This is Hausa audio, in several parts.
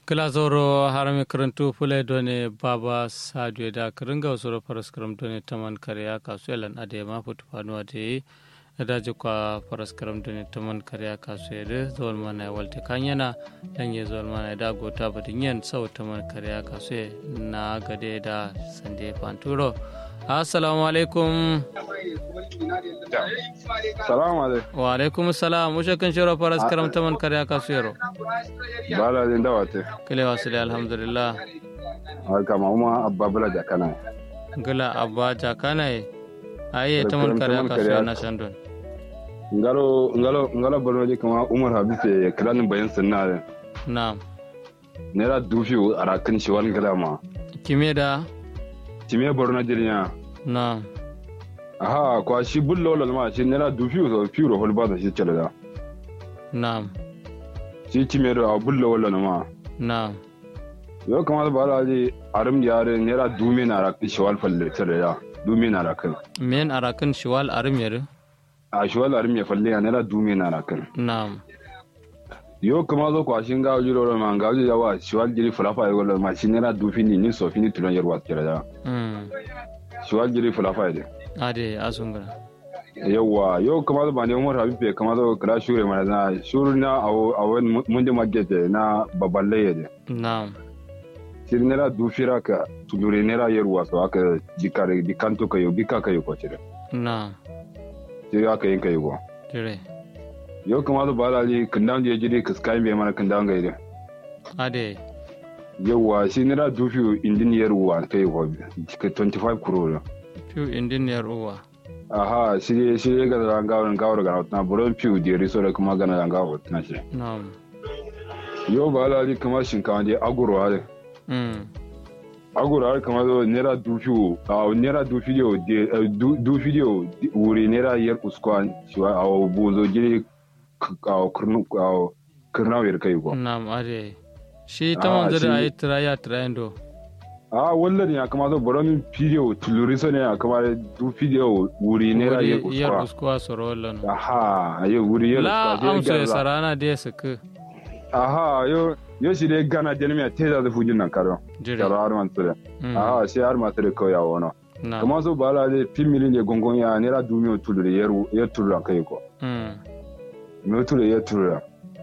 kilazoro harami karantu fule done baba sadio da kiringa usoro faras karam done taman kariya kasu elan ade ma futu fanuwa de daji kwa faras karam done taman kariya kasu ede zol mana walte kanyana danye zol mana da gota badin yen sau taman kariya kasu na gade da sande fanturo assalamu alaikum salamu alaikum wa alaikum salam ushe kan shiro faras karam taman kariya kasu yaro bala din dawa te kile wasile alhamdulillah haka ma kuma abba bala jakana gila abba jakana aye taman kariya kasu na shandon ngalo ngalo ngalo borno di kama umar habib kiran bayan sunna na'am nera dufi arakin shi wani kalama kime da time borno jirnya na'am aha kwa shi bullo lol ma shi nera dufi so fiuro hol bada shi cele da na'am shi time da bullo wala ma na'am yo kama ba la ji arim yare nera dumi na rakin shi wal falle cele da dumi na rakin men arakan shiwal arim yare a shi wal arim ya falle ya nera dumi na rakin na'am yo kama zo kwa shin gawo jiro ma gawo ya wa shi wal jiri fulafa ya wala ma shi nera dufi ni ni so fini tulon yarwa cele da mm shi wal jiri fulafa ya ade asungara yawwa yau kama ba ne umar habib ya kama zo kira shure mana na shuru na a wani mundi magete na babban laye de na'am sir nera dufira ka tulure nera yerwa so aka jikare dikanto kayo bika kayo ko cire na'am sir aka yin kayo ko dire yau kama zo ba lali kindan je jiri kiskai be mana kindan gaide ade yawwa shi nera dufi indin yerwa kai ko 25 crore piu indiniyar uwa aha shi shi ga da gawar gawar ga na buron piu de riso da kuma ga na gawar na shi na'am yau ba lali kamar shinkawa je aguro hade mm agora har kamar zo naira dufi a naira dufi de dufi de wuri naira yar uskwan shi a bozo gire a kurnu a kurna wer kai ko na'am ade shi ta manzo da ayi tiraya tirayendo a wallan ya kamar zo boron video tuluri so ne ya kamar dufi de wuri naira yar yar uskwan uskwa soro wallan aha ayo wuri yar la uskwan amso ya sarana da suka aha yo yo shi dai gana jelmiya teza da fujin nan karo dire karo har man tsire Mm. aha sai har ma tsire ko ya wono na'am kamar so bala de pimili ne gongon ya naira dumiyo tuluri yar yar tulura kai ko mm me tulure yar tulura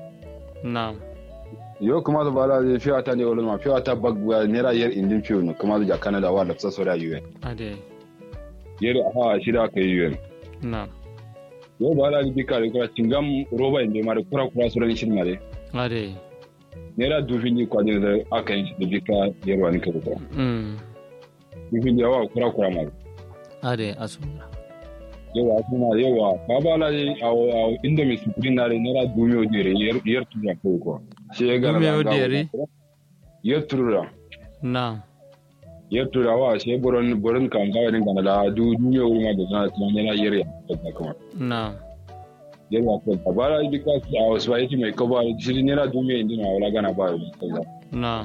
na'am yo kuma da bala zai fiya ta ne wala ma fiya ta bagwa naira yar indin fiyo no kuma da Canada wa da sasa da UN ade yar ha shi da kai UN na'am yo bala ni bika da kura cingam roba inde ma da kura kura suran shin mare ade naira dufin ni kwaje da aka yin shi da bika yar wani ka da mm dufin yawa kura kura ma ade asungara yawa kuma yawa ka bala ne a a inda mai sukurin na da naira dumiyo dire yar yar tura ko ko shi ya gara Dumiyo da gawo. dire? yar tura na'am yar turawa sai burin burin kan gawa din kana da du dumiyo ma da zana tana yana yar ya kuma na'am yana ko ta bara dika a wasu ba yake mai kaba shi ne na dumiya inda na wala gana ba yi kaza na'am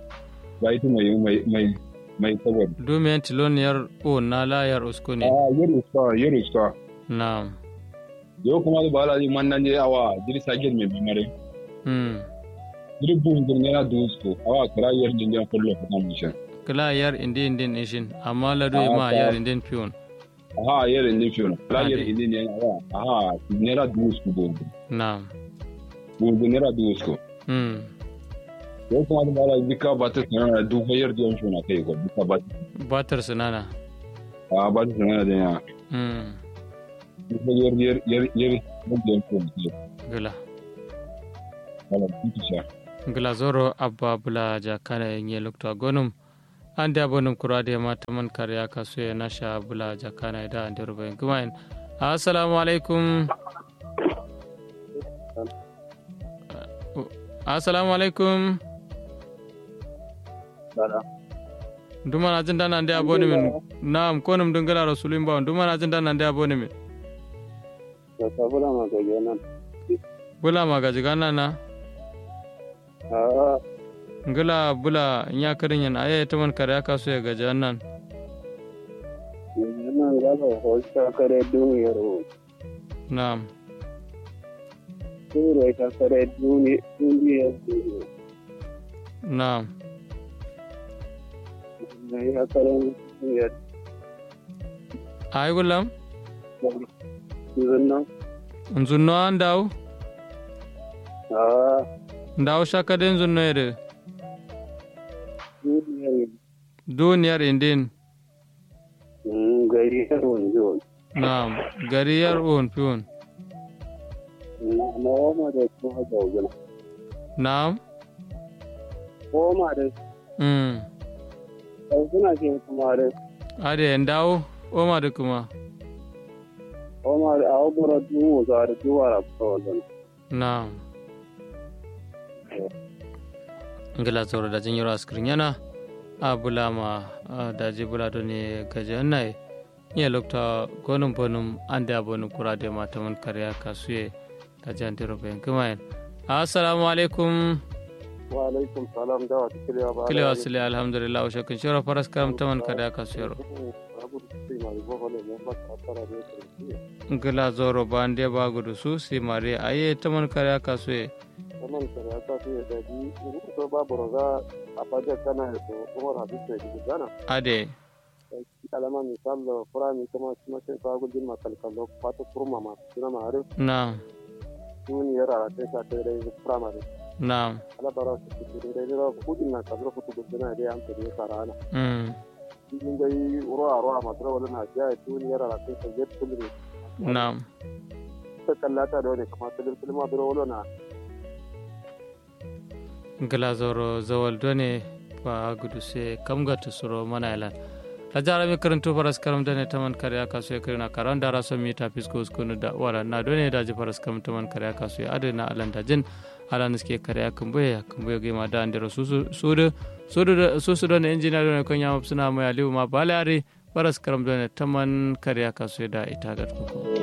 ba yake mai mai mai mai kaba dumiyan tiloniyar o na layar usko a ne yaro ska yaro ska na'am yau kuma da bala man nan je awa jiri sagir mai bimare mm jiri buhun jiri yana dusko awa kira yar din jan kullu ka kan mishan kila yar indi indin ishin amma lado Ah, ma ta- yar indin piyon aha yar din fiyon kira yar Ade. din ne awa aha nera dusko buhun na'am buhun nera dusko mm yau kuma da bala dika ba ta sanar da duka yar din fiyon kai ko dika ba batar sinana a ba ta sanar da ya mm duka yar yar yar yar din fiyon kai gila wala duka sha gila zoro abba bula jakana yenye lokta gonum ande abonum kurade mata man karya kasu ya nasha bula jakana da ande rubayin gumain assalamu alaikum assalamu alaikum duma na jin dana ande aboni min na'am konum dungala rasulun bawon duma na jin dana ande aboni min bula magaji gana na ngila bula nya karin yan aya ta man kare aka so ya gaji nan nan gaba hosta kare duniyar na'am Sura ta kare duniyar na'am mai akarin duniyar ay gulam zunnan nzunno an daw a ndaw shakade nzunno yede duniyar duniyar indin gari yar wanzu na'am gari yar un piun na wama da kuma gaugana na'am wama da mm suna ke kuma da ade ndaw oma de kuma wama da a wabura duhu za da duwa da kuma wanzu na'am ngila zoro da jin yoro askrin yana a bulama a daji bula do ne gaje nai nye lokta gonum bonum ande abonu kurade mataman kariya kasuye da jantiro ben kumayen assalamu alaikum wa alaikum salam da wata kilewa ba kile wasile alhamdulillah wa shakun shoro faras karam taman kariya kasuyero abu da sai ma ribo wale ne ba ta tara ne kirki ngila zoro bande bagudu su si mare aye taman kariya kasuye wannan kare ta fi da bi ko babu roga a fajar kana da kuma rabi da gidana ade alama misal da furami kuma kuma sai ka gudun makalkalo fata kurma ma suna ma har na duniyar a ta ta da da primary na ala bara su su da da kudin na kabra kutu gudana da an ta da sarana mm din dai uro a ro a matra wala na ja duniyar a ta ta jet kullu na ta kallata da wani kuma ta filma biro wala na ngila zoro zawal done ba gudu se kam gata suro mana ilan ta jara mi karanto faras karam dane taman kariya kasu ya karina karan dara son mita fisko skunu da wala na done da ji faras karam taman kariya kasu ya adana alan da jin alan suke kariya kumbuye kumbuye ga ma da andiro susu sudu sudu susu done injiniya done kon yama suna mai aliyu ma balari faras karam done taman kariya kasu da ita ga kuku